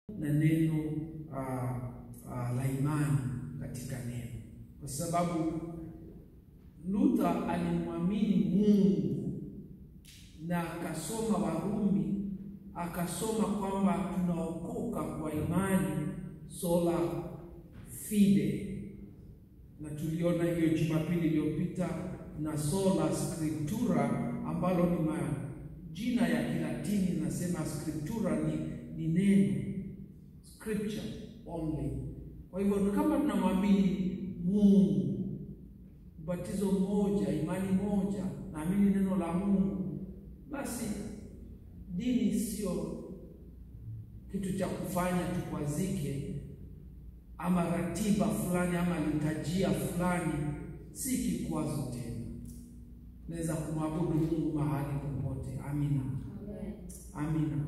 na neno uh, uh, la imani katika neno, kwa sababu Luther alimwamini Mungu na akasoma Warumi, akasoma kwamba tunaokoka kwa imani sola fide, na tuliona hiyo Jumapili iliyopita, na sola scriptura ambalo ni majina ya Kilatini, nasema scriptura ni, ni neno scripture only. Kwa hivyo kama tunamwamini Mungu ubatizo mmoja, imani moja, naamini neno la Mungu, basi dini sio kitu cha kufanya tukwazike, ama ratiba fulani ama litajia fulani, si kikwazo tena. Naweza kumwabudu Mungu mahali popote. Amina, amina.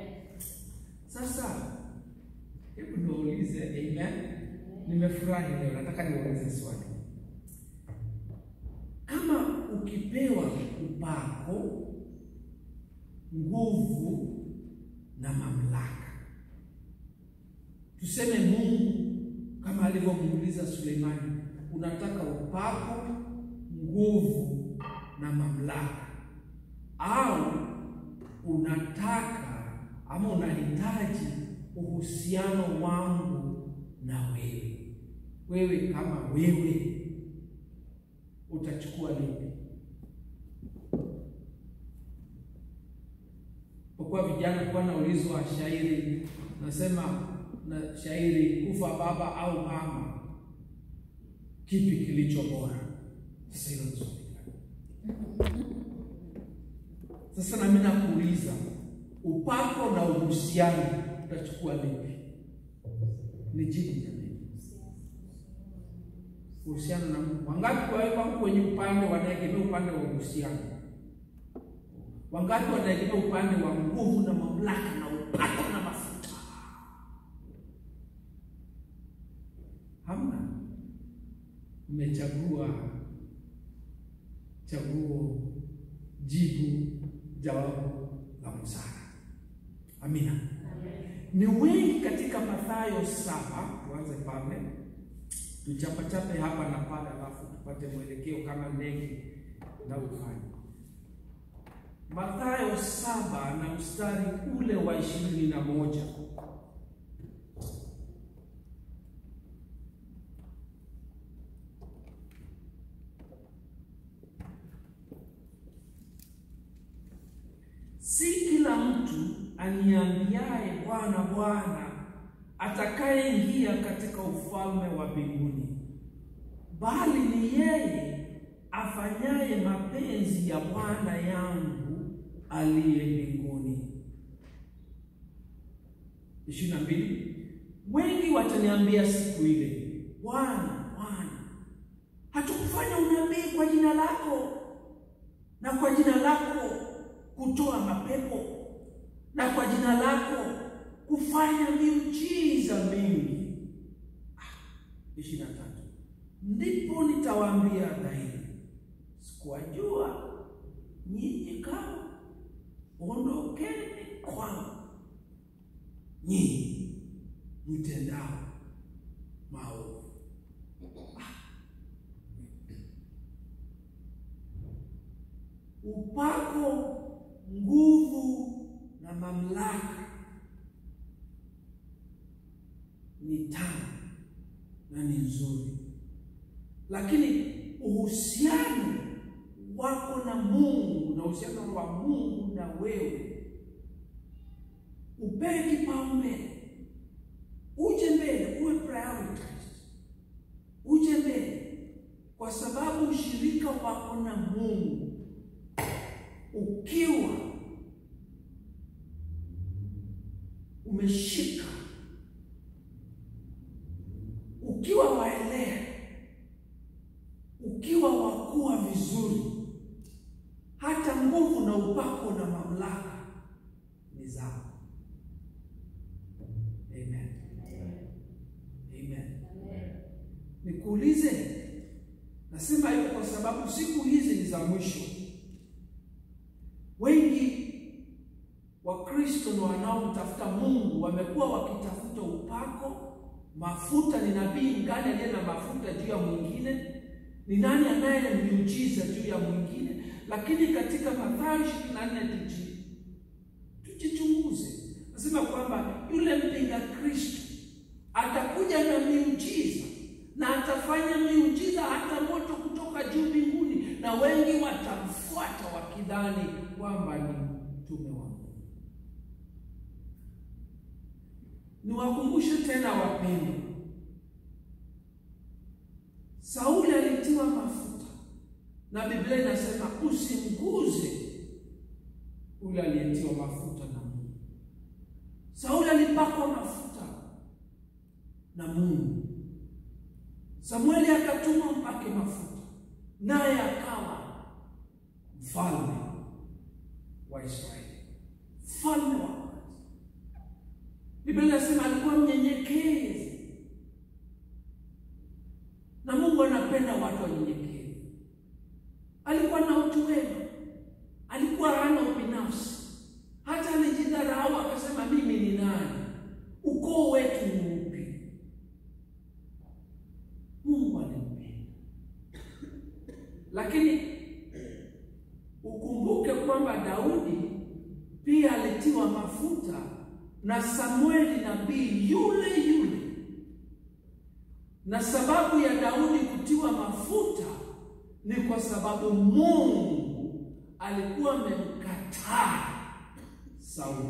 Sasa hebu niwaulize, amen. Nimefurahi leo, nataka niwaulize swali kama ukipewa upako, nguvu na mamlaka, tuseme Mungu kama alivyomuuliza Suleimani, unataka upako, nguvu na mamlaka, au unataka ama unahitaji uhusiano wangu na wewe? Wewe kama wewe utachukua lipi? Pokuwa vijana kuwa naulizwa shairi, nasema na shairi, kufa baba au mama, kipi kilicho bora? Sasa hilo nzuri. Sasa nami nakuuliza, upako na uhusiano utachukua lipi? Ni jibu jamani. Uhusiano na Mungu. Wangapi wako kwenye upande wanaegemea upande wa uhusiano? Wangapi wanaegemea upande wa nguvu na mamlaka na upako na mafuta? Hamna. Mmechagua chaguo, jibu, jawabu la busara. Amina. Ni wengi katika Mathayo saba, tuanze pale tuchapachape hapa na pale, alafu tupate mwelekeo kama ndege na ufanye. Mathayo saba na mstari ule wa ishirini na moja si kila mtu aniambiaye Bwana, Bwana atakayeingia katika ufalme wa mbinguni, bali ni yeye afanyaye mapenzi ya Bwana yangu aliye mbinguni. ishirini na mbili wengi wataniambia siku ile, Bwana, Bwana, hatukufanya unabii kwa jina lako, na kwa jina lako kutoa mapepo, na kwa jina lako kufanya miujiza mingi. ishirini na tatu ndipo nitawaambia dhahiri, sikuwajua nyinyi, kama ondokeni kwangu nyinyi mtendao maovu. Upako, nguvu na mamlaka ni tamu na ni nzuri, lakini uhusiano wako na Mungu na uhusiano wa Mungu na wewe upewe kipaumbele, uje mbele, uwe prioritized, uje mbele, kwa sababu ushirika wako na Mungu ukiwa umeshika ukiwa waelea, ukiwa wakuwa vizuri, hata nguvu na upako na mamlaka ni zako. Amen, amen. Nikuulize, nasema hivyo kwa sababu siku hizi ni za mwisho. Wengi Wakristo na wanaomtafuta Mungu Mungu wamekuwa wakitafuta upako, mafuta. Ni nabii mgani aliye na mafuta juu ya mwingine? Ni nani anaye miujiza juu ya mwingine? Lakini katika Mathayo ishirini na nne tuji tujichunguze, nasema kwamba yule mpinga Kristo atakuja na miujiza na atafanya miujiza hata moto kutoka juu mbinguni, na wengi watamfuata wakidhani kwamba ni mtume wa Mungu. Niwakumbushe tena wapendwa, Sauli alitiwa mafuta na Biblia inasema usimguze ule aliyetiwa mafuta na Mungu. Sauli alipakwa mafuta na Mungu. Samueli akatumwa mpake mafuta, naye akawa mfalme wa Israeli, mfalme wa kwanza. Biblia inasema alikuwa mnyenyekevu, na Mungu anapenda watu wanyenyekevu. Alikuwa na utu wema, alikuwa hana ubinafsi, hata alijidharau akasema, mimi ni nani? Ukoo wetu ni upi? Mungu alimpenda, lakini ukumbuke kwamba Daudi pia alitiwa mafuta na Samueli nabii yule yule, na sababu ya Daudi kutiwa mafuta ni kwa sababu Mungu alikuwa amemkataa Sauli,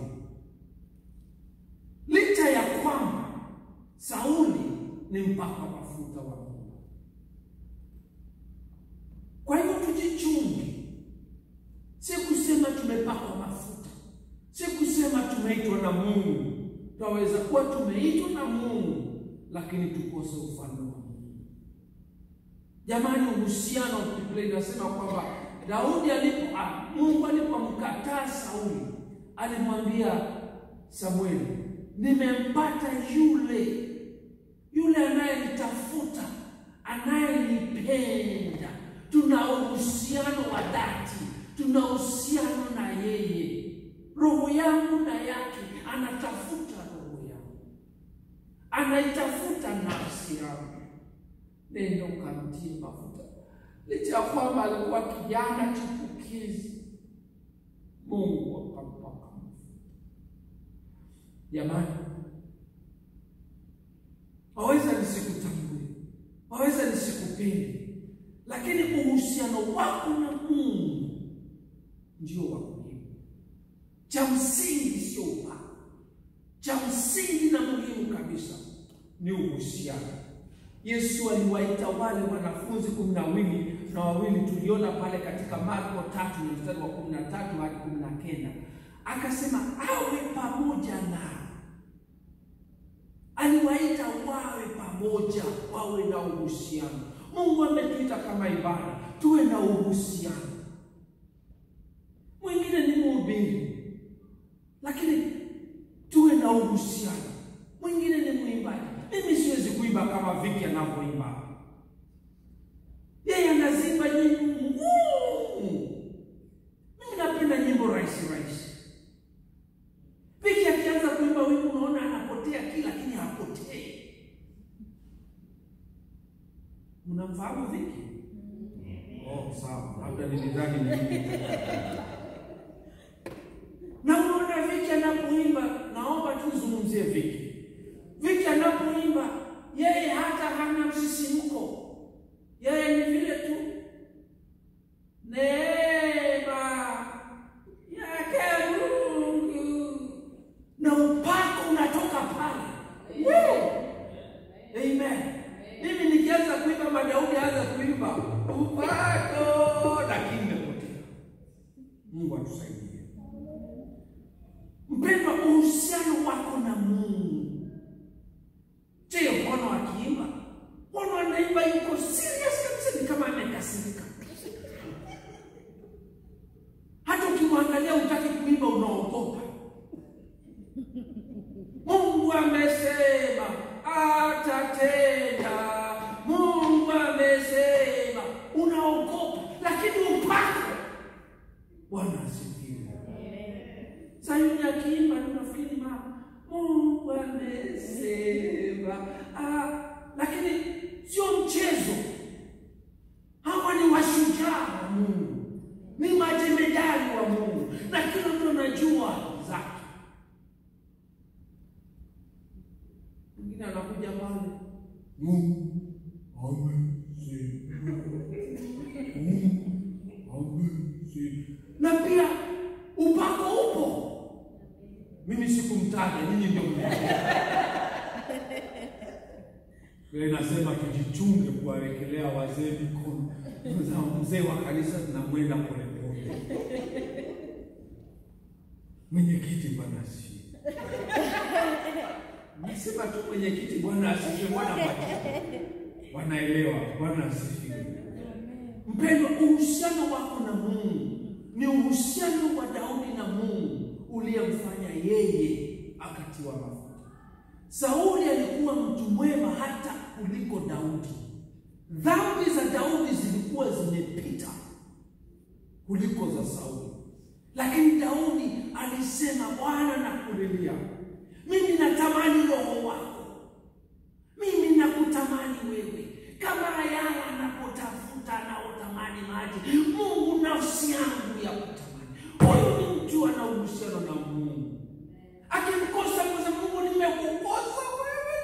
licha ya kwamba Sauli ni mpaka mafuta wa Mungu. Kwa hivyo tujichunge, si kusema tumepakwa mafuta, si kusema tumeitwa na Mungu. Twaweza kuwa tumeitwa na Mungu, lakini tukose ufalme wa Mungu. Jamani, uhusiano, Biblia inasema kwamba Daudi alipo Mungu alipomkataa Sauli, alimwambia Samueli, nimempata yule yule anayenitafuta, anayenipenda. Tuna uhusiano wa dhati, tuna uhusiano na yeye. Roho yangu na yake, anatafuta roho yangu, anaitafuta nafsi yangu. Nenda ukamtie mafuta, licha ya kwamba alikuwa kijana chipukizi, Mungu akampaka mafuta. Jamani, waweza nisikutambue, waweza nisikupende, lakini uhusiano wako na Mungu ndio wa muhimu. Cha msingi sio upako, cha msingi na muhimu kabisa ni uhusiano. Yesu aliwaita wale wanafunzi kumi na wawili na wawili, tuliona pale katika Marko tatu na mstari wa kumi na tatu hadi kumi na kenda akasema awe pamoja nao aliwaita wawe pamoja, wawe na uhusiano. Mungu ametuita kama ibada tuwe na uhusiano. Mwingine ni mhubiri, lakini tuwe na uhusiano. Mwingine ni mwimbaji. Mimi siwezi kuimba kama Viki anavyoimba, yeye anazimba nyimbo ngumu. Mimi napenda nyimbo rahisi rahisi. Viki akianza kuimba wimbo unaona anapotea kila lakini hapotei. Mnamfahamu Viki? Oh, sawa, labda nilidhani ni mimi. Na unaona Viki anapoimba, naomba tuzungumzie Viki. Viki anapoimba yeye hata hana msisimko, yeye ni vile tu neema yake Mungu na upako unatoka pale. Amen. Mimi nikianza kuimba Madaudi aanza kuimba upako, lakini nimepotea. Mungu atusaidie. Mpendwa, uhusiano wako na Mungu. Je, mkono akiimba, mkono anaimba yuko serious kabisa, ni kama amekasirika. Hata ukimwangalia utaki kuimba, unaogopa. Mungu amesema atatenda, Mungu amesema, unaogopa, lakini upako. Bwana asifiwe. Sayuni akiimba, nafikiri mama, Mungu la ah, lakini sio mchezo. Hawa ni washujaa wa Mungu, ni majemedari wa Mungu, na kila mtu anajua zake. Mwingine anakuja pale, Mungu amesema, Mungu amesema, na pia upako upo. Mimi sikumtaja, nyinyi ndio vile nasema tujichunge kuwawekelea wazee mikono. Za mzee wa kanisa tunamwenda polepole. Mwenyekiti, Bwana asifiwe. Nasema tu mwenyekiti, Bwana asifiwe. Bwana majibu wanaelewa. Bwana asifiwe. Mpendwa, uhusiano wako na Mungu ni uhusiano wa Daudi na Mungu uliyemfanya yeye akatiwa mafuta. Sauli alikuwa mtu mwema hata kuliko Daudi. Dhambi za Daudi zilikuwa zimepita kuliko za Sauli, lakini Daudi alisema, Bwana nakulilia, mimi natamani roho wako, mimi nakutamani wewe, kama ayala anapotafuta anaotamani maji. Mungu, nafsi yangu ya kutamani. Huyu ni mtu ana uhusiano na Mungu akimkosa kwa Mungu, nimekukosa wewe,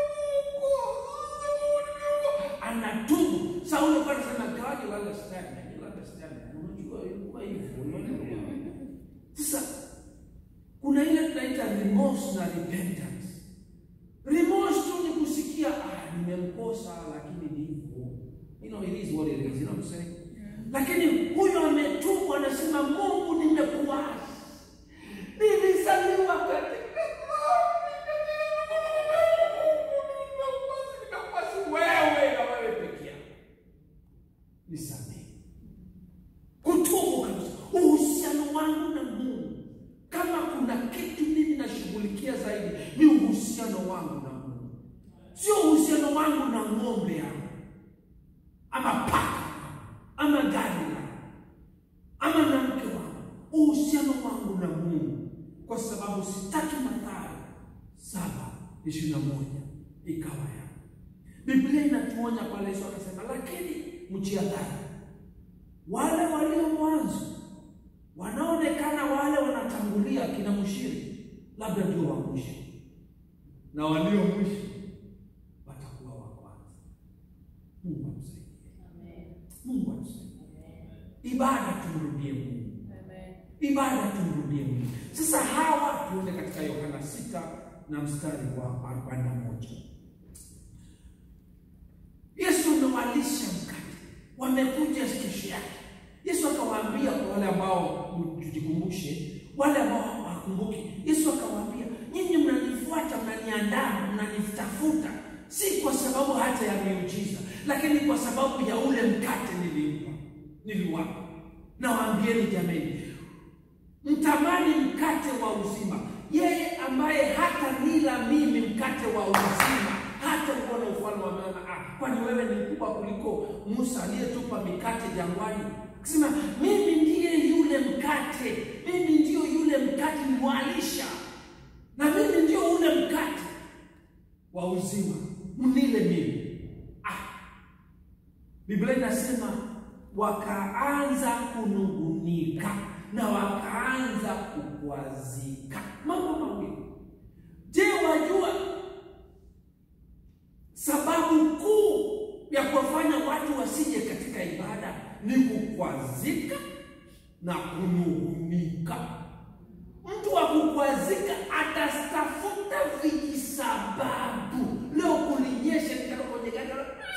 nimekukosa, anatubu. Sauli alikuwa anasema God will understand, he will understand. Unajua ilikuwa hivyo, unajua. Sasa kuna ile tunaita remorse na repentance. Remorse tu ni kusikia ah, nimemkosa lakini ndivyo. You know it is what it is, you know what I'm saying? Lakini huyo ametubu, anasema Mungu, nimekuasi Nilizaliwa katika nimekuasi wewe na wewe peke yako, nisamehe. Kutubu kabisa, uhusiano wangu na Mungu. Kama kuna kitu mimi nashughulikia zaidi ni uhusiano wangu na Mungu, sio uhusiano wangu na ng'ombe yangu ama paka ama gari langu ama na mke wangu, uhusiano wangu na Mungu kwa sababu sitaki Mathayo saba ishirini na moja ikawa ya Biblia inatuonya pale. Yesu akasema, lakini mjiadhari, wale walio mwanzo wanaonekana wale wanatangulia kina mshiri, labda ndio wa mwisho, na walio mwisho watakuwa wa kwanza. Mungu amsaidie, Mungu amsaidie. Ibada tumrudie Mungu ibada tumrudie Mungu. Sasa hawa tuende katika Yohana sita na mstari wa arobaini na moja. Yesu amewalisha mkate, wamekuja kesho yake. Yesu akawaambia kwa wale ambao, tujikumbushe, wale ambao hawakumbuki, Yesu akawaambia, nyinyi mnanifuata, mnaniandaa, mnanitafuta si kwa sababu hata ya miujiza, lakini kwa sababu ya ule mkate nilimpa, niliwapa. Nawaambieni jameni, mtamani mkate wa uzima. Yeye ambaye hata nila mimi mkate wa uzima hata kuona ufalme wa Mungu. Ah, kwani wewe ni mkubwa kuliko Musa aliyetupa mikate jangwani? Akisema mimi ndiye yule mkate, mimi ndio yule mkate niwalisha, na mimi ndio ule mkate wa uzima, mnile mimi. Ah, Biblia inasema wakaanza kunungunika na wakaanza kukwazika. Mambo mawili. Je, wajua sababu kuu ya kuwafanya watu wasije katika ibada ni kukwazika na kunung'unika? Mtu wa kukwazika atastafuta vijisababu. Leo kulinyesha, nikatoka kwenye gari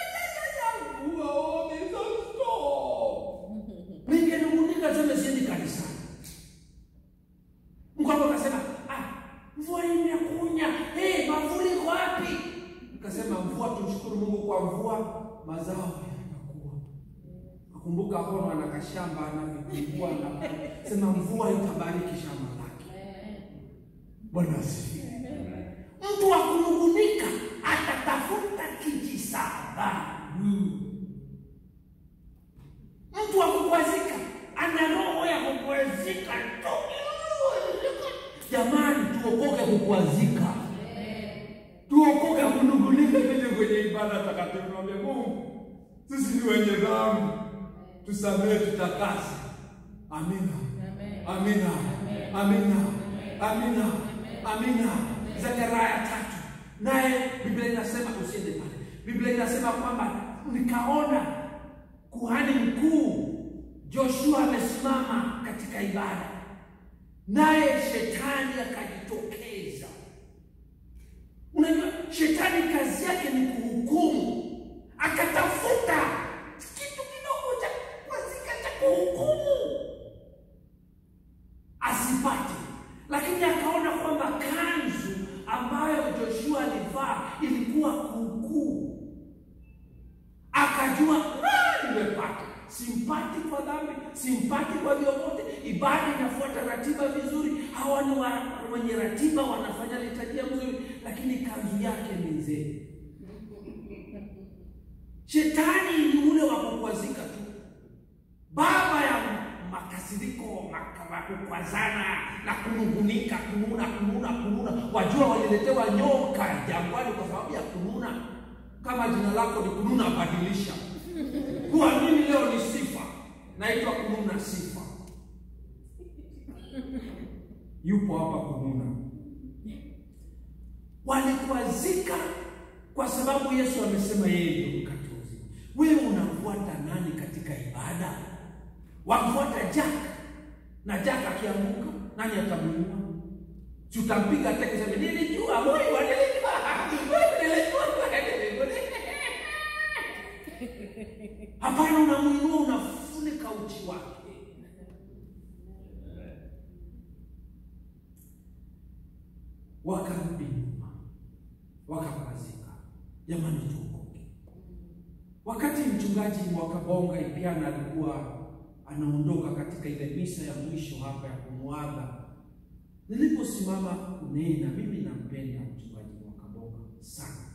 ningenung'unika, sema siendi kanisani. Mkwamba akasema ah, mvua imekunya, hey, mavuli iko wapi? Nikasema mvua, tumshukuru Mungu kwa mvua, mazao yanakuwa. Nakumbuka Hono ana kashamba na vitunguu na sema mvua itabariki shamba lake. Bwana asifiwe. Mtu wa kunung'unika atatafuta kijisababu. Mtu wa kukwazika ana roho ya kukwazika tu. Jamani, tuokoke kukwazika, tuokoke kunung'unika. ibada takatifu, naambia Mungu, sisi ni wenye dhambi, tusamehe, tutakase. Amina, amina, amina, amina, amina. Zekaria tatu, naye Biblia inasema usiende pale. Biblia inasema kwamba nikaona kuhani mkuu Joshua amesimama katika ibada, naye shetani akajitokeza. Unajua, shetani kazi yake ni kuhukumu, akatafuta kitu kidogo cha kuazika cha kuhukumu asipate, lakini akaona kwamba kanzu ambayo Joshua alivaa ilikuwa kuukuu, akajua "Ah, nimepata simpati kwa dhambi, simpati kwa vyovyote. Ibada inafuata ratiba vizuri, hawa ni wa, wenye ratiba, wanafanya litajia mzuri, lakini kanzu yake ni nzee. Shetani ni ule wa kukwazika tu, baba ya makasiriko, maka- kukwazana na kunungunika, kununa, kununa, kununa. Wajua waliletewa nyoka jangwani kwa sababu ya kununa. Kama jina lako ni kununa, badilisha kuwa mimi leo ni sifa, naitwa kununa sifa. Yupo hapa kununa. Walikwazika kwa sababu Yesu amesema yeye ndio mkate wa uzima. Wewe unafuata nani katika ibada? Wafuata Jack na Jack akianguka, nani atamuinua? Si utampiga hata kusema nilijua wewe nilijua wewe nilijua Hapana, unamuinua unafunika uchi wake. Wakarudi nyuma, wakakwazika. Jamani, tuokoke. Wakati mchungaji Mwakabonga Ipiana alikuwa anaondoka katika ile misa ya mwisho hapa ya kumwaga, niliposimama kunena, mimi nampenda mchungaji Mwakabonga sana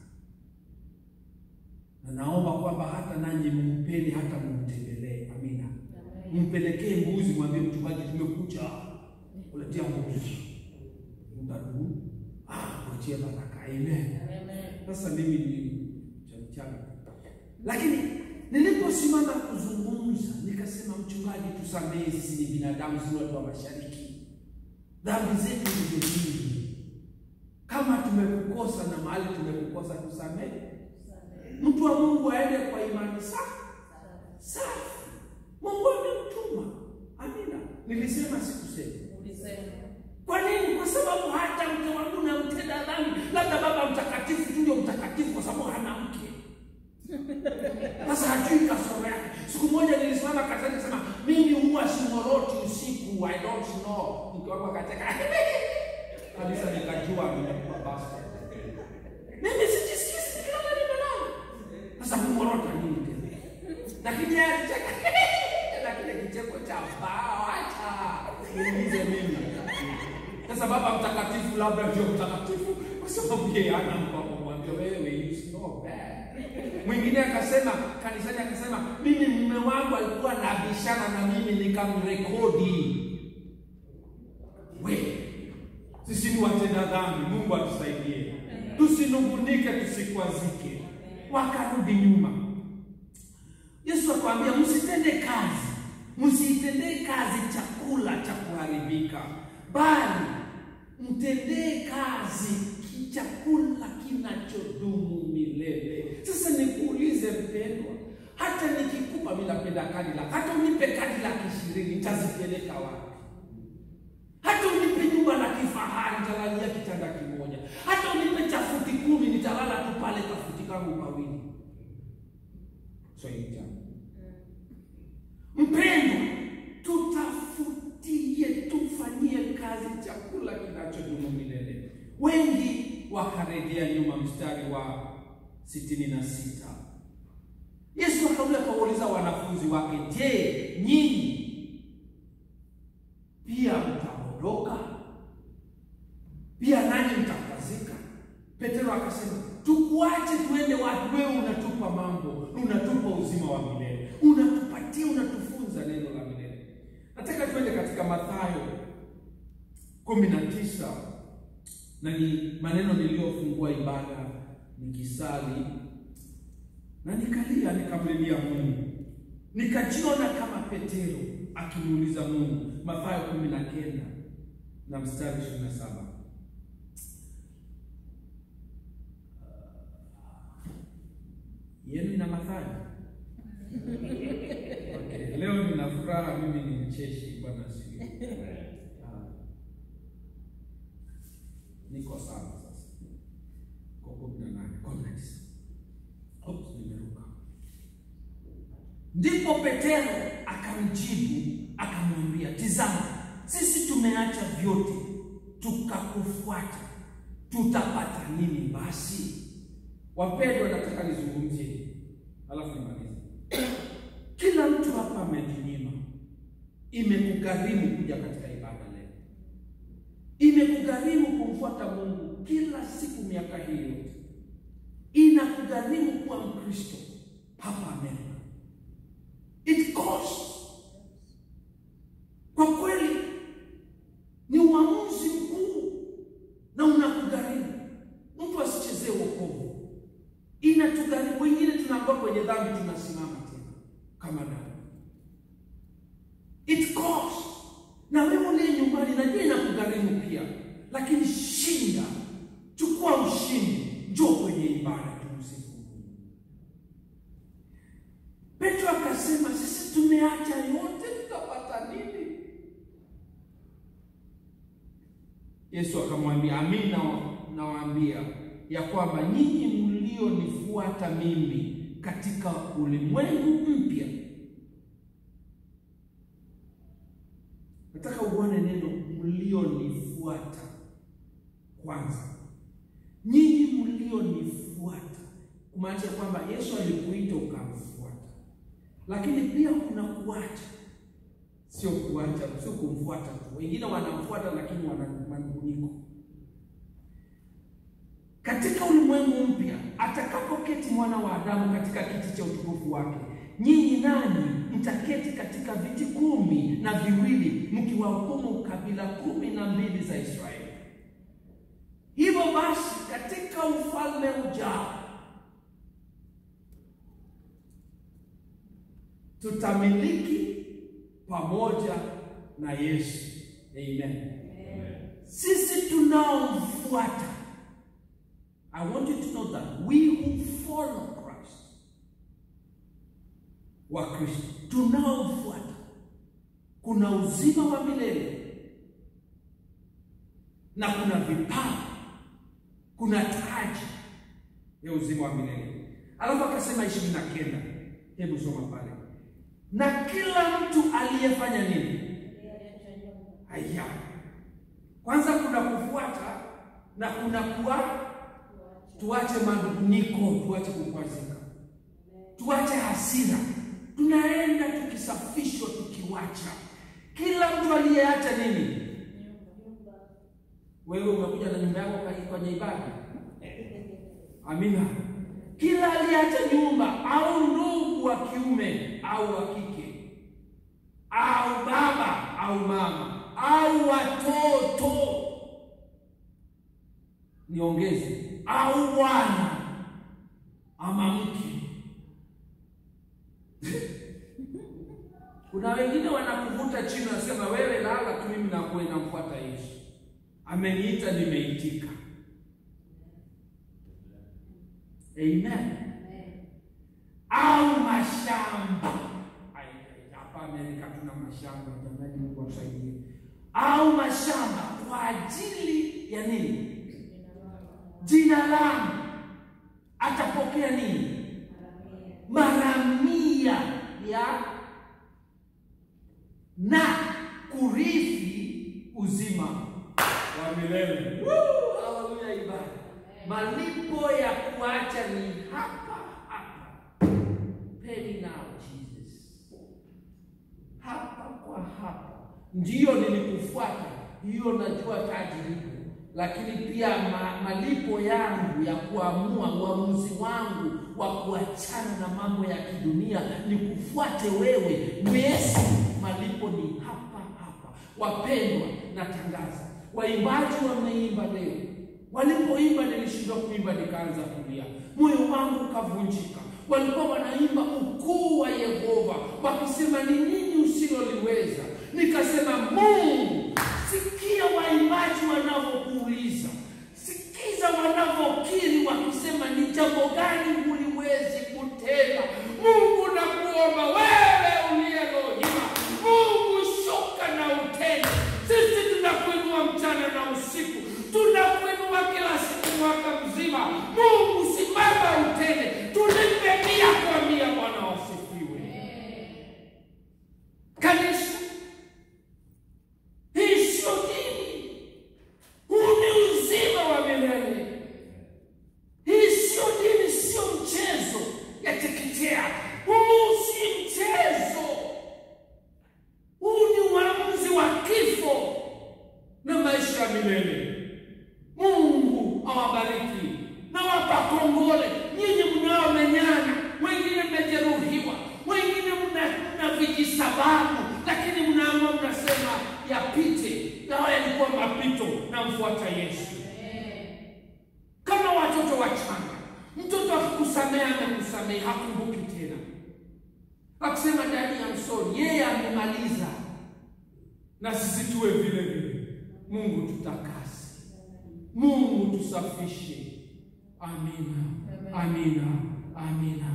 na naomba kwamba hata nanyi mumpende, hata mumtembelee. Amina, mpelekee mbuzi, mwambie mchungaji, tumekuja kuletea mbuzi, mtadu ah, kuachia baraka. Amen. Sasa mimi ni chamchami, lakini niliposimama kuzungumza nikasema, mchungaji, tusamehe, sisi ni binadamu, si watu wa mashariki, dhambi zetu ndio nyingi. Kama tumekukosa na mahali tumekukosa, tusamehe mtu wa Mungu aende kwa imani safi safi. Mungu amemtuma. Amina. Nilisema sikusema. Kwa nini? Kwa sababu hata mke wangu na mtenda dhambi, labda baba mtakatifu tu ndio mtakatifu kwa sababu hana mke. Sasa hajui kasoro yake. Siku moja nilisimama kanisani nikasema, mimi huwa singoroti usiku, I don't know. Mke wangu akacheka. Kabisa nikajua nimekuwa basta. Mimi sijisikii sikilala nimelala. Sasa kumorota nini tena? Lakini yeye alicheka. Lakini kicheko cha bao acha. Niulize mimi. Sasa baba mtakatifu labda ndio mtakatifu kwa sababu yeye hana mpango mwambie wewe you know bad. Mwingine akasema kanisani akasema mimi mume wangu alikuwa anabishana na mimi nikamrekodi. Wewe sisi ni watenda dhambi, Mungu atusaidie. Tusinungunike, tusikwazike. Wakarudi nyuma. Yesu akwambia msitende kazi, msiitendee kazi chakula cha kuharibika, bali mtendee kazi ki- chakula kinachodumu milele. Sasa nikuulize mpendwa, hata nikikupa, mimi napenda Cadillac, hata unipe Cadillac ishirini nitazipeleka wapi? hata unipe nyumba la kifahari nitalalia kitanda kimoja, hata unipe cha futi kumi nitalala tu pale kafuti kangu kawili. Swahili changu mpendwa, tutafutie, tufanyie kazi chakula kinachodumu milele. Wengi wakarejea nyuma, mstari wa sitini na sita. Yesu akaenda akawauliza wanafunzi wake, je, nyinyi pia mtaondoka? Pia nanyi mtakwazika? Petero akasema, tukuache tuende wapi? Wewe unatupa mambo, unatupa uzima wa milele, unatupatia, unatufunza neno la milele. Nataka tuende katika Mathayo kumi na tisa na ni maneno niliyofungua ibada nikisali na nikalia, nikamlilia Mungu, nikajiona kama Petero akimuuliza Mungu. Mathayo kumi na kenda na mstari ishirini na saba. Yenu ina Mathayo? Okay. Leo nina furaha, mimi ni mcheshi. Bwana asifiwe. Ah. Niko sawa sasa, kwa kumi na nane kumi na tisa Oops, nimeruka. Ndipo Petero akamjibu akamwambia, tizama, sisi tumeacha vyote tukakufuata, tutapata nini basi? Wapendwa, nataka nizungumzie alafu nimalize. Kila mtu hapa amejinyima. Imekugharimu kuja katika ibada leo, imekugharimu kumfuata Mungu kila siku miaka hii yote, inakugharimu kuwa Mkristo hapa Amerika. It costs. Kwa kweli ni uamuzi mkuu na unakugharimu. Mtu asichezee wokovu, inatugharimu. Wengine tunaanguka kwenye dhambi, tunasimama tena kama damu. It costs. Na wewe uliye nyumbani, najua inakugharimu pia, lakini shinda, chukua ushindi, njoo kwenye ibada, tumsifu Mungu. Petro akasema, sisi tumeacha yote, tutapata nini? Yesu akamwambia, amini nawaambia ya kwamba nyinyi mlionifuata mimi katika ulimwengu mpya. Nataka uone neno mlionifuata kwanza. Nyinyi mlionifuata, kumaanisha kwamba Yesu alikuita ukamfuata, lakini pia kuna kuacha Sio kuacha, sio kumfuata tu. Wengine wanamfuata lakini wana manunguniko. Katika ulimwengu mpya atakapoketi mwana wa Adamu katika kiti cha utukufu wake, nyinyi nanyi mtaketi katika viti kumi na viwili mkiwahukumu kabila kumi na mbili za Israeli. Hivyo basi, katika ufalme ujao tutamiliki pamoja na Yesu. Amen. Amen. Sisi tunaomfuata, I want you to know that we who follow Christ, wa Kristo tunaomfuata, kuna uzima wa milele na kuna vipawa, kuna taji ya uzima wa milele. Alafu akasema ishirini na kenda, hebu soma pale na kila mtu aliyefanya nini? Haya, kwanza kuna kufuata na kuna kuwa, tuache manunguniko, tuache kukwazika, tuache hasira, tunaenda tukisafishwa, tukiwacha. Kila mtu aliyeacha nini? Wewe umekuja na nyumba yako kwenye ibada, amina. Kila aliacha nyumba au ndugu wa kiume au wa kike au baba au mama au watoto, niongeze, au bwana ama mke. Kuna wengine wanakuvuta chini, wanasema wewe lala tu, mimi nakuwa namfuata Yesu, ameniita nimeitika. Amen. Au mashamba hapa Amerika tuna mashamba jamani, Mungu atusaidie. Au mashamba kwa ajili ya nini? Jina langu atapokea nini? Mara mia ya na kurithi uzima wa milele. Haleluya! Ibada malipo ya kuacha ni hapa hapa. Pay now Jesus, hapa kwa hapa. Ndiyo nilikufuata, hiyo najua taji lipo, lakini pia ma, malipo yangu ya kuamua, uamuzi wangu wa kuachana na mambo ya kidunia ni kufuate wewe Yesu. Malipo ni hapa hapa. Wapendwa, natangaza, waimbaji wameimba leo Walipoimba nilishindwa kuimba, nikaanza kulia, moyo wangu ukavunjika. Walikuwa wanaimba ukuu wa Yehova, wakisema ni nini usiloliweza. Nikasema, Mungu, sikia waimbaji wanavyokuuliza, sikiza wanavyokiri, wakisema ni jambo gani huliwezi kutenda. Mungu, nakuomba wewe uliye Elohima, Mungu shuka na utende. Sisi tunakuinua mchana na usiku, tunakuinua kila siku mwaka mzima. Mungu simama utende, tulipe mia kwa mia. Bwana wasifiwe. Kanisa, hii sio dini, huu ni uzima wa milele. Hii sio dini, sio mchezo ya teketea. Huu si mchezo, huu ni uamuzi wa kifo na maisha ya milele. Mungu awabariki na wapa kongole nyinyi mnaomenyana, wengine mmejeruhiwa, wengine mna, mna vijisababu, lakini mnaamua mnasema yapite, na yalikuwa mapito, namfuata Yesu kama watoto wachanga. Mtoto akikusamehe amekusamehe, hakumbuki tena, akisema dadi ya msoni, yeye amemaliza. Na sisi tuwe vile vile. Mungu tutakase, Mungu tusafishe. Amina, amina, amina.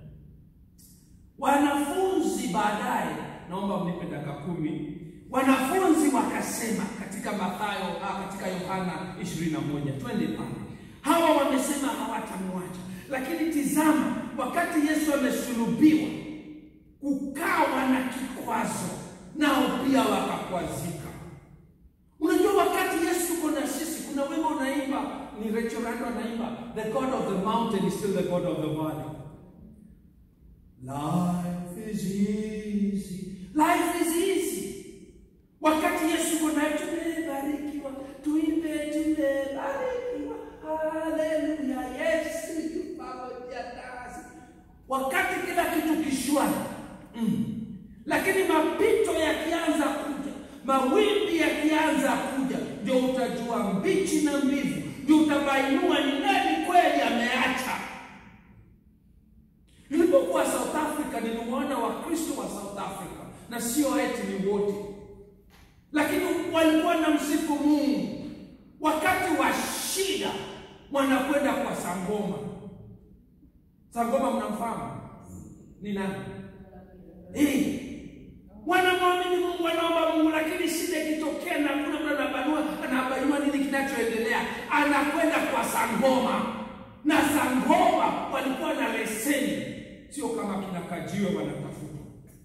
Wanafunzi baadaye, naomba mnipe dakika kumi. Wanafunzi wakasema katika Mathayo, ah, katika Yohana 21, twende pale. Hawa wamesema hawatamwacha, lakini tizama, wakati Yesu amesulubiwa, kukawa na kikwazo, nao pia wakakwazika. Unajua, wakati Yesu uko na sisi, kuna wimbo unaimba, ni Rachel Rando anaimba, the God of the mountain is still the God of the valley. Life is easy. Life is easy. Wakati Yesu uko naye, tumebarikiwa, tuimbe, tumebarikiwa, haleluya, Yesu yu pamoja nasi. Wakati kila kitu kishwari mm. Lakini mapito yakianza kuja, mawimbi yakianza kuja, ndio utajua mbichi na mbivu, ndio utabainua ni nani kweli ameacha. Nilipokuwa South Africa niliwaona Wakristo wa South Africa, na sio eti ni wote, lakini walikuwa na msifu Mungu. Wakati wa shida wanakwenda kwa Sangoma. Sangoma mnamfahamu ni nani? Eh, wanamwamini Mungu, wanaomba Mungu, lakini shida ikitokea na kuna mtu anabanua, anabanua nini kinachoendelea, anakwenda kwa Sangoma. Na Sangoma walikuwa na leseni, sio kama kina Kajiwe wanatafuta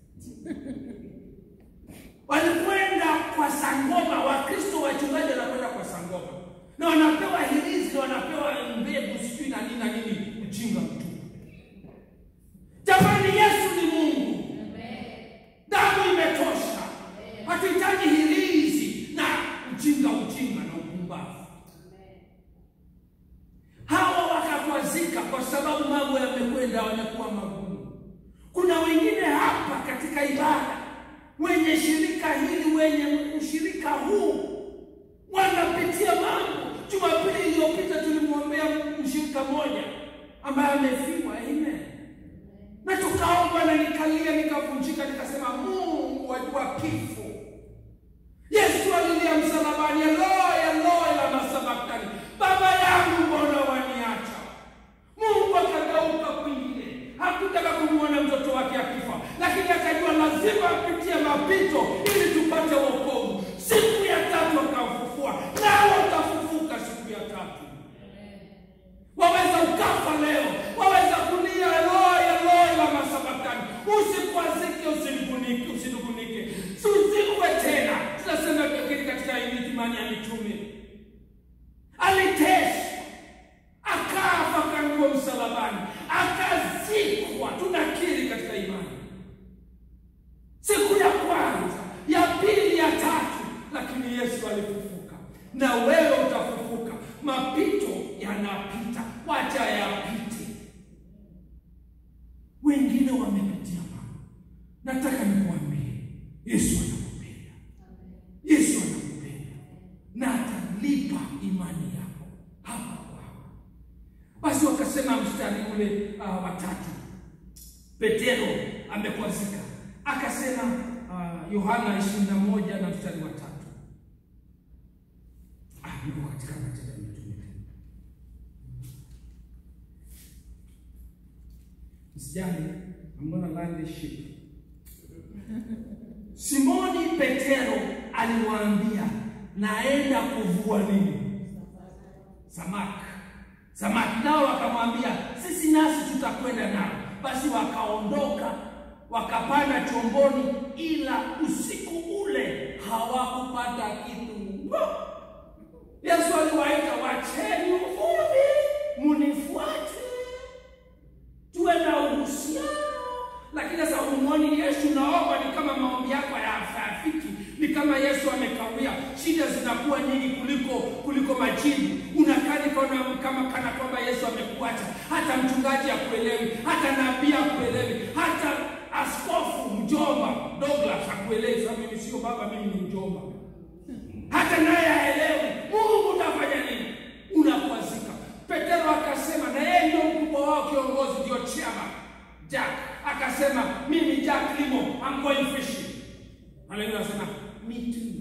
walikwenda kwa Sangoma. Wakristo wachungaji wanakwenda kwa Sangoma na wanapewa hirizi na wanapewa mbegu sijui na nini na nini, ujinga mtu. Jamani, Yesu ni Mungu, damu imetosha, hatuhitaji hirizi na ujinga, ujinga na upumbavu. Hawa wakakwazika kwa sababu mambo yamekwenda, wamekuwa magumu. Kuna wengine hapa katika ibada wenye shirika hili wenye ushirika huu wanapitia mambo. Jumapili iliyopita tulimwombea mshirika mmoja ambaye amefiwa, amen, na tukaomba na nikalia, nikavunjika, nikasema Mungu wajua kifo. Yesu alilia msalabani, Eloi Eloi lama sabakthani, Baba yangu mbona waniacha? Mungu akageuka kwingine, hakutaka kumwona mtoto wake akifa, lakini akajua lazima apitie mapito ili tupate wokovu. Siku ya tatu akamfufua, nawe utafufuka siku ya tatu. Waweza ukafa leo, waweza kulia Eloi Eloi lama sabakthani. Usikwazike, usinungunike, usinungunike, usiwe tena. Tunasema lakini katika imani ya mitume aliteswa akafa kanguo msalabani, akazikwa. Tunakiri katika imani, siku ya kwanza, ya pili, ya tatu, lakini Yesu alifufuka, na wewe utafufuka. Mapito yanapita, wacha yapite. Wengine wamepitia mambo, nataka nikuambie, Yesu anakupenda, Yesu anakupenda na atalipa imani yako. Basi wakasema mstari ule uh, watatu, Petero amekwazika. Akasema uh, Yohana ishirini na moja na mstari wa tatu. Ah, niko katika Matendo ya Mitume tena. Msijali, I'm gonna land this ship. Simoni Petero aliwaambia, naenda kuvua nini? Samaki. Samaki. Nao wakamwambia, sisi nasi tutakwenda nao. Basi wakaondoka wakapanda chomboni, ila usiku ule hawakupata kitu. Yesu aliwaita, wacheni uvuvi, munifuate, tuwe na uhusiano. Lakini sasa umwoni Yesu, naomba ni kama maombi yako hayafiki, ni kama Yesu amekawia, shida zinakuwa nyingi kuliko kuliko majibu. Unakaa ni kama kama kana kwamba Yesu amekuacha, hata mchungaji akuelewi, hata nabii akuelewi, hata askofu mjomba Douglas akuelewi. Sasa mimi sio baba, mimi ni mjomba, hata naye haelewi. Mungu utafanya nini? Unakwazika. Petero akasema, na yeye ndio mkubwa wao, kiongozi, ndio chairman Jack akasema mimi Jack Limo, I'm going fishing. Haleluya, anasema me too.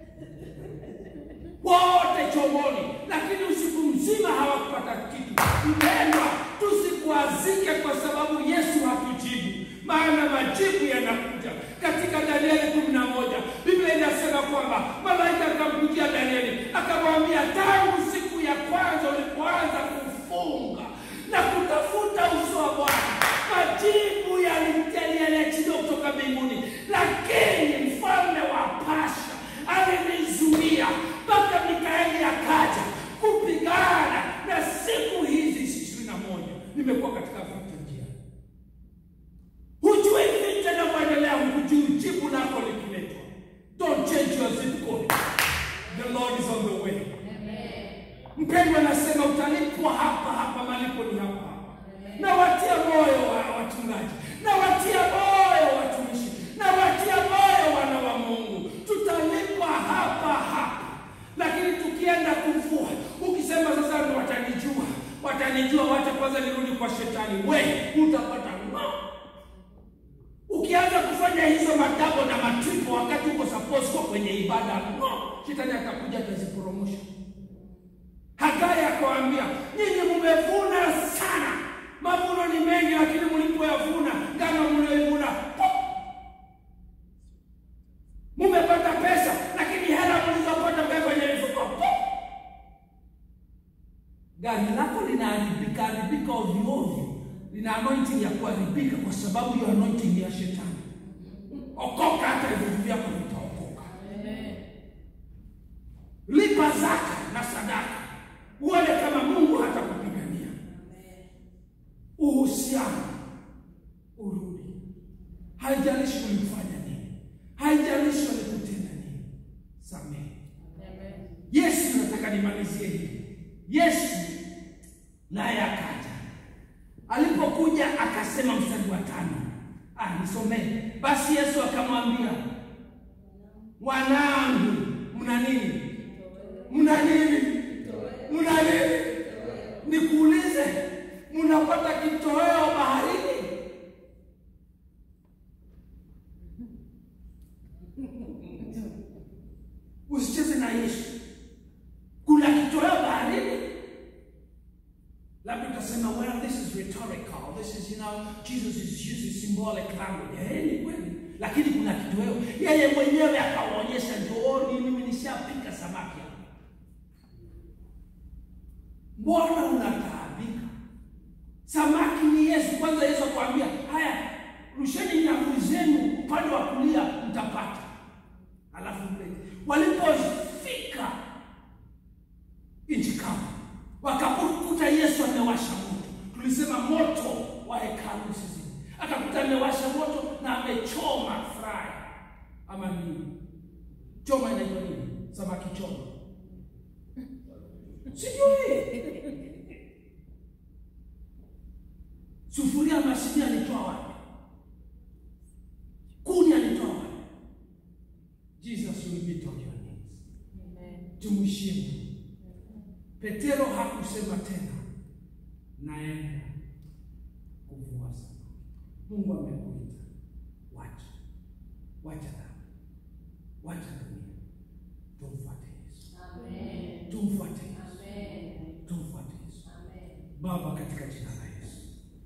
Wote chomboni, lakini usiku mzima hawakupata kitu. Mpendwa, tusikwazike kwa sababu Yesu hakujibu, maana majibu yanakuja. Katika Danieli kumi na moja Biblia inasema kwamba malaika akamkujia Danieli akamwambia, tangu siku ya kwanza ulipoanza kufunga na kutafuta uso wa Bwana majibu yaliachiliwa kutoka mbinguni, lakini mfalme wa Pasha alinizuia mpaka Mikaeli akaja kupigana na siku hizi ishirini na moja nimekuwa katika vita njia. Hujui vita inavyoendelea, hujui jibu lako likiletwa. Don't change your zip code. The Lord is on the way. Mpendwa, nasema utalipwa hapa hapa, malipo ni hapa hapa. Na watia moyo wa wachungaji, na watia moyo watumishi, na watia moyo wana wa Mungu, tutalipwa hapa hapa. Lakini tukienda kuvua, ukisema sasa ndo watanijua, watanijua, wacha kwanza nirudi kwa shetani, we utapata ng'o. Ukianza kufanya hizo madabo na matripo wakati uko suppose kuwa kwenye ibada, ng'o, shetani atakuja ataziporomosha. Hagai akawaambia, nyinyi mmevuna sana, mavuno ni mengi, lakini mlipoyavuna ngano mlioivuna mumepata pesa, lakini hela mlizopata mkae kwenye mifuko. Gari lako linaharibika haribika ovyo ovyo, lina anointing ya kuharibika kwa sababu hiyo anointing ya shetani. Okoka, hata vitu vyako vitaokoka. Lipa zaka na sadaka, uone kama Mungu hatakupigania. Uhusiano urudi, haijalishi ulifanya nini, haijalishi walikutenda nini, samehe. Yesu, nataka nimalizie hili. Yesu naye akaja, alipokuja akasema, mstari wa tano, ah, nisomee basi. Yesu akamwambia, mwanangu, mna nini? Mna nini? Mna nini? Nikuulize, mnapata kitoweo baharini? Usicheze na Yesu. Kuna kitoweo baharini? Labda utasema well, this is rhetorical. This is, you know, Jesus is using symbolic language. Eh, ni kweli. Lakini kuna kitoweo. Yeye mwenyewe akawaonyesha, njooni, mimi nishapika samaki hapa. Mbona unataabika? Samaki ni Yesu. Kwanza Yesu akwambia, haya, rusheni nyavu zenu upande wa kulia mtapata. Alafu mlete. Walipofika nchi kavu, wakakuta Yesu amewasha moto. Tulisema moto wa hekalu sisi, akakuta amewasha moto na amechoma fry ama nini, choma inaitwa nini? Samaki choma, sijui sufuria mashini alitoa wapi? Kuni alitoa wapi? Jesus will meet all your needs. Tumheshimu. Petero hakusema tena naenda kuvua samaki. Mungu amekuita, wacha wacha dhambi, wacha dunia, tumfuate Yesu, Amen. tumfuate Yesu, Amen. tumfuate Yesu. Amen. Baba, katika jina la Yesu,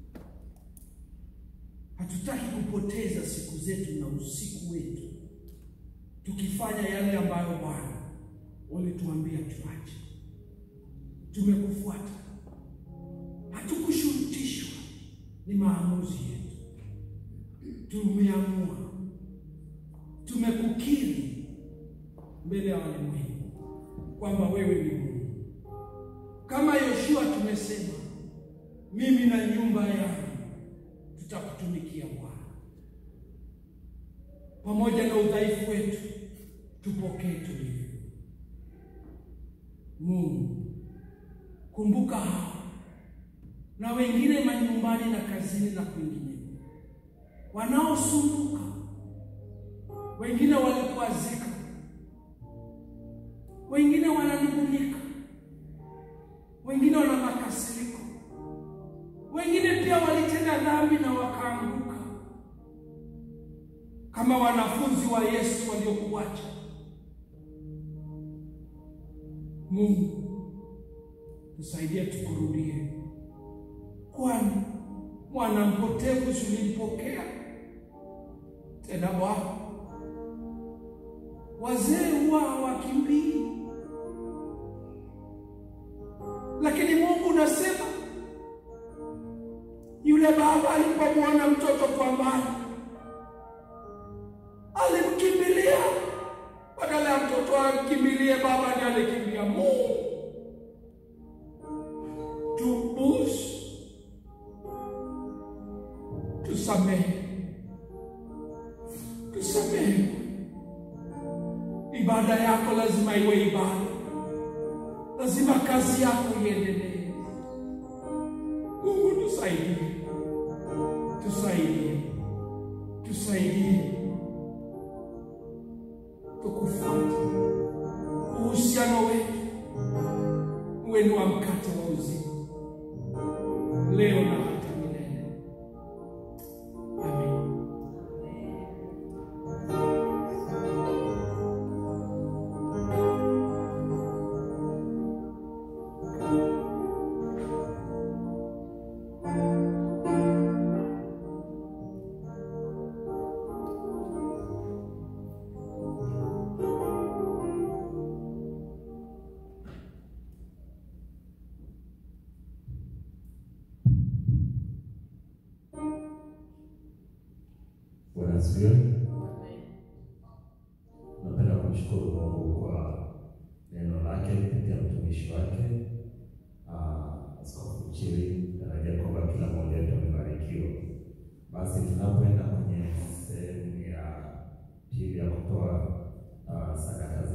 hatutaki kupoteza siku zetu na usiku wetu tukifanya yale ambayo Bwana ulituambia tuache. Tumekufuata, hatukushurutishwa, ni maamuzi yetu. Tumeamua, tumekukiri mbele ya walimwengu kwamba wewe ni Mungu. Kama Yoshua tumesema, mimi na nyumba yangu tutakutumikia Bwana. Pamoja na udhaifu wetu, tupokee tulivyo. Mungu, kumbuka hawa na wengine manyumbani na kazini na kwingine wanaosumbuka, wengine walikwazika, wengine wananung'unika wengine wana makasiriko, wengine pia walitenda dhambi na wakaanguka, kama wanafunzi wa Yesu waliokuacha. Mungu, tusaidie tukurudie, kwani mwana mpotevu tulimpokea tena. Bwana, wazee huwa hawakimbii lakini Mungu unasema yule baba alipomwona mtoto kwa mbali alimkimbilia, badala ya mtoto akimbilie baba, ndiye alikimbia Mungu. Tubusu, tusamehe, tusamehe. Ibada yako lazima iwe ibada lazima kazi yako iendelee. Mungu tusaidie, tusaidie, tusaidie, tukufuate. Uhusiano wetu uwe ni wa mkate wa uzima leo na hata milele. Amen. Bwana asifiwe. Amen. Napenda kumshukuru Mungu kwa neno lake kupitia mtumishi wake ah, Askofu Mchiri. Tarajia kwamba kila mmoja wetu amebarikiwa. Basi tunapoenda kwenye sehemu ya pili ya kutoa ah, sadaka